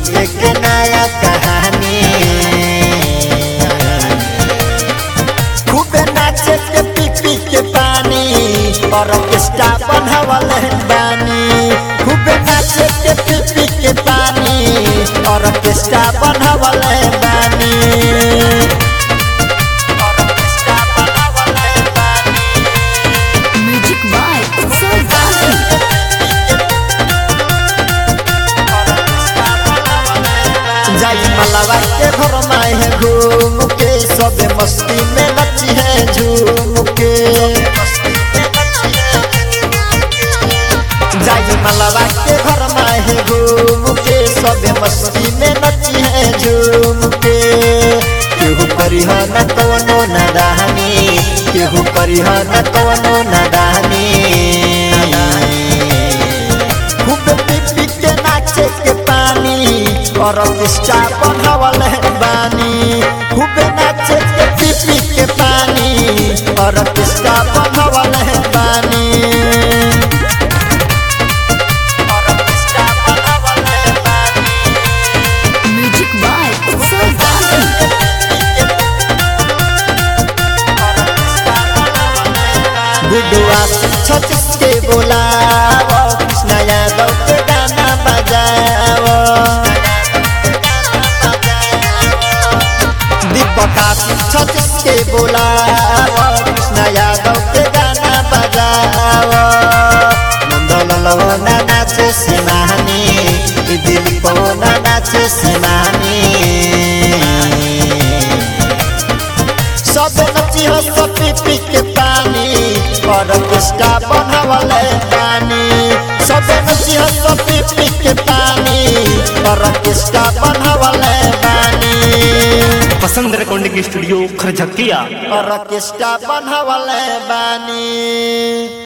लिखे के नया कहानी खूबे नाचे के पी पी के पानी और ऑर्केस्ट्रा बनवल बानी खूबे नाचे के पी पी के पानी और ऑर्केस्ट्रा बनवल बानी और ऑर्केस्ट्रा बनवल बानी म्यूजिक बाय उत्सव गाजी जाई मलावा के घर में है घूम के सबे मस्ती में नची है झूम के जाई मलावा के घर में है घूम के सबे मस्ती में नची है झूम के केहू करी हो न कवनो नदानी केहू करी हो न कवनो नदानी खूब पी पी के नाचे के पानी और ऑर्केस्ट्रा बनवल है बानी खूब नाचे के पी पी के पानी और ऑर्केस्ट्रा बनवल है बानी और ऑर्केस्ट्रा बनवल है बानी म्यूजिक बाय उत्सव गाजी गुडुआ छत्तीस के बोलाओ कृष्णा यादव के गाना बजाओ दीपक छत्तीस के बोलाओ कृष्णा यादव के गाना बजाओ नंदलाल ना नाचे सिमानी ई दिलीप ना नाचे सिमानी सब नची हो सब पी पी के पानी और ऑर्केस्ट्रा बनवल पानी सब नची हो सब पी पी के पानी और ऑर्केस्ट्रा बनवल पानी पसंद रिकॉर्डिंग स्टूडियो खरझकिया और ऑर्केस्ट्रा बनवल बानी